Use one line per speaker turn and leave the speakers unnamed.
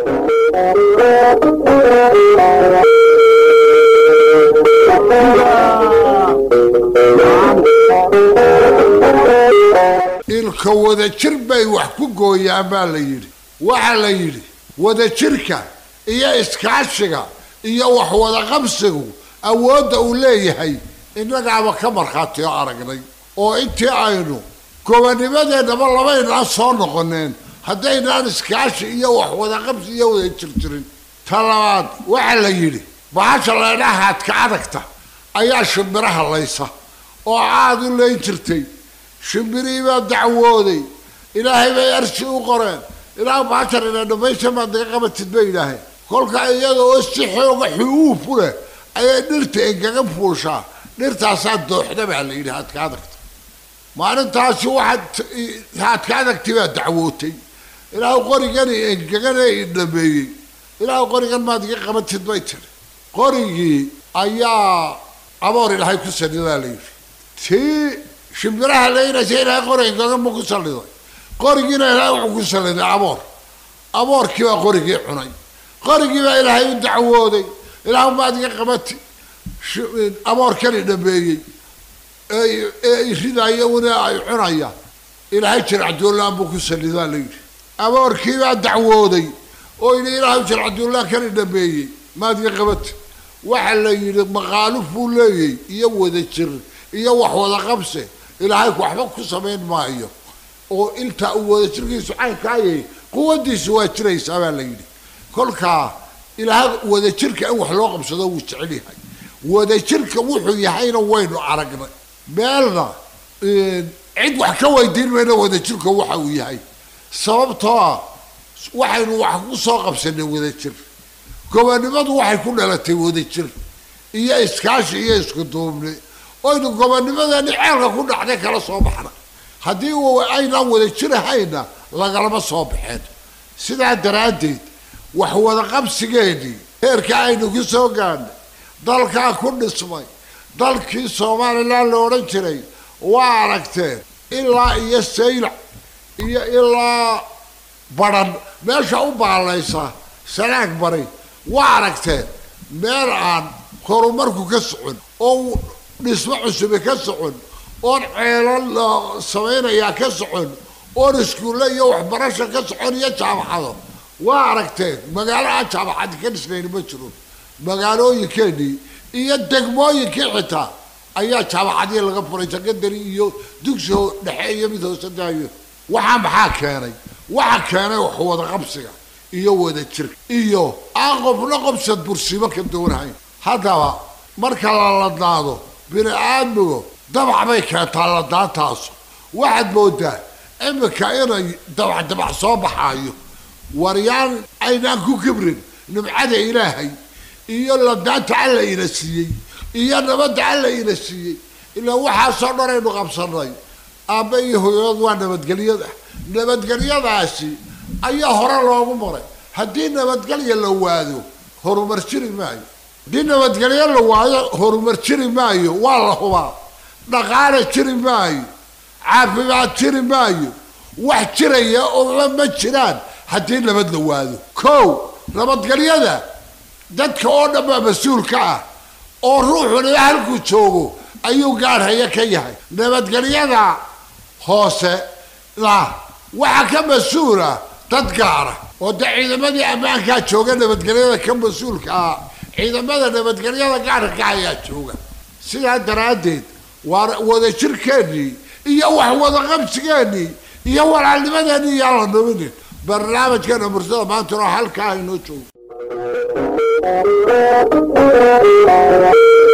ilka wadajir bay wax ku gooyaan baa la yidhi waxaa la yidhi wadajirka iyo iskaashiga iyo wax wadaqabsigu awoodda uu leeyahay innagaaba ka markhaatiyo aragnay oo intii aynu gobonimadeennaba labaynaan soo noqoneen haddaynaan iskaashi iyo wax wadaqabsi iyo wadajir jirin ta labaad waxaa la yidhi bahasha leedhahaadka adagta ayaa shimbiraha laysa oo aada u leyn jirtay shimbirii baa dacwooday ilaahay bay arsi u qoreen ilaah baashar ina dhamaysa maad naga qabatid bay idhaaheen kolka iyada oo si xooga xuuufu leh ayay dhirta engaga fuushaa dhirtaasaa dooxda baa la yidhi haadka adagta maalintaasi waxaad haadka adagti baa dacwootay ilaah qorigani engagana i dhameeyey ilaah qorigan maad iga qabatid bay tiri qorigii ayaa aboor ilaahay ku salidaa la yidhi tii shimbiraha laynaysa ilaahay qori engagan buu ku saliday qorigiina ilaahay wuxuu ku saliday aboor aboorkii baa qorigii cunay qorigii baa ilaahay u dacwooday ilaah maad iga qabati aboorkani dhameeyey ee ridaya una ay cunaya ilaahay jiracduulaan buu ku salidaa la yidhi aboorkii baa dacwooday oo yidhi ilaahay jiracduulaan kani dhameeyey maad iga qabati waxa la yidhi maqaaluf buu leeyay iyo wadajir iyo wax wada qabse ilaahay waxba ku samayn maayo oo intaa uu wadajirkiisu caynkaayay quwadiisu waa jiraysaa baa la yidhi kolkaa ilaahay wadajirka in wax loo qabsado wuu jecel yahay wadajirka wuxuu yahayna waynu aragnay meelna cid wax ka weydiin mayna wadajirka waxa uu yahay sababtoo ah waxaynu wax ku soo qabsanay wadajir gobonnimadu waxay ku dhalatay wadajir iyo iskaashi iyo isku duubni oynu gobonnimadeeni ceelka ku dhacday kala soo baxna haddii aynaan wadajir ahayna lagalama soo baxeen sidaa daraaddeed wax wada qabsigeennii heerka aynu ku soo gaadhnay dalkaa ku dhismay dalkii somalilan la odhan jiray waa aragteen ilaa iyo saylac iyo ilaa badhan meesha u baalaysa sanaag bari waa aragteen meel aan horumarku ka socon oo dhismo cusubi ka socon oon ceelal la samaynayaa ka socon oon iskuulle iyo waxbarasho ka socon iyo jaamacado waa aragteen magaalo aan jaamacadi ka dhisnayni ma jiro magaalooyinkeenii iyo degmooyinkii xitaa ayaa jaamacadii laga furay secondary iyo dugsi dhexe iyo mid hoose daayo waxaa maxaa keenay waxaa keenay wax wada qabsiga iyo wada jirka iyo aan qofna qobsad bursiimo ka doonahayn haddaba marka la ladnaado bini aadmigu dabac bay keentaa ladaantaasu waxaad moodaa imika inay dabac dabac soo baxaayo waryaan aynaan ku kibrin nimcada ilaahay iyo ladaanta alla ina siiyey iyo nabadda alla ina siiyey ilaa waxaasoo dhan aynu qabsanay aabba iyo hooyadood waa nabadgelyada nabadgelyadaasi ayaa hore loogu maray haddii nabadgelya la waado horumar jiri maayo haddii nabadgelyo la waayo horumar jiri maayo waa la hubaa dhaqaale jiri maayo caafimaad jiri maayo wax jiraya oo la ma jiraan haddii nabad la waado kow nabadgelyada dadka oo dhan baa mas-uul ka ah oo ruuxuna halkuu joogo ayuu gaadhaya ka yahay nabadgelyada hoose na waxaa ka mas-uula dad gaara oo de ciidamadii ammaankaa jooga nabadgelyada ka mas-uulka ah ciidamada nabadgelyada gaarka ayaa jooga sidaa daraaddeed waa wadajirkeennii iyo wax wadaqabsigeenii iyo walaalnimadeenii iyaan la nabinin barnaamijkeena mursada maantuna halkaa inoo joogo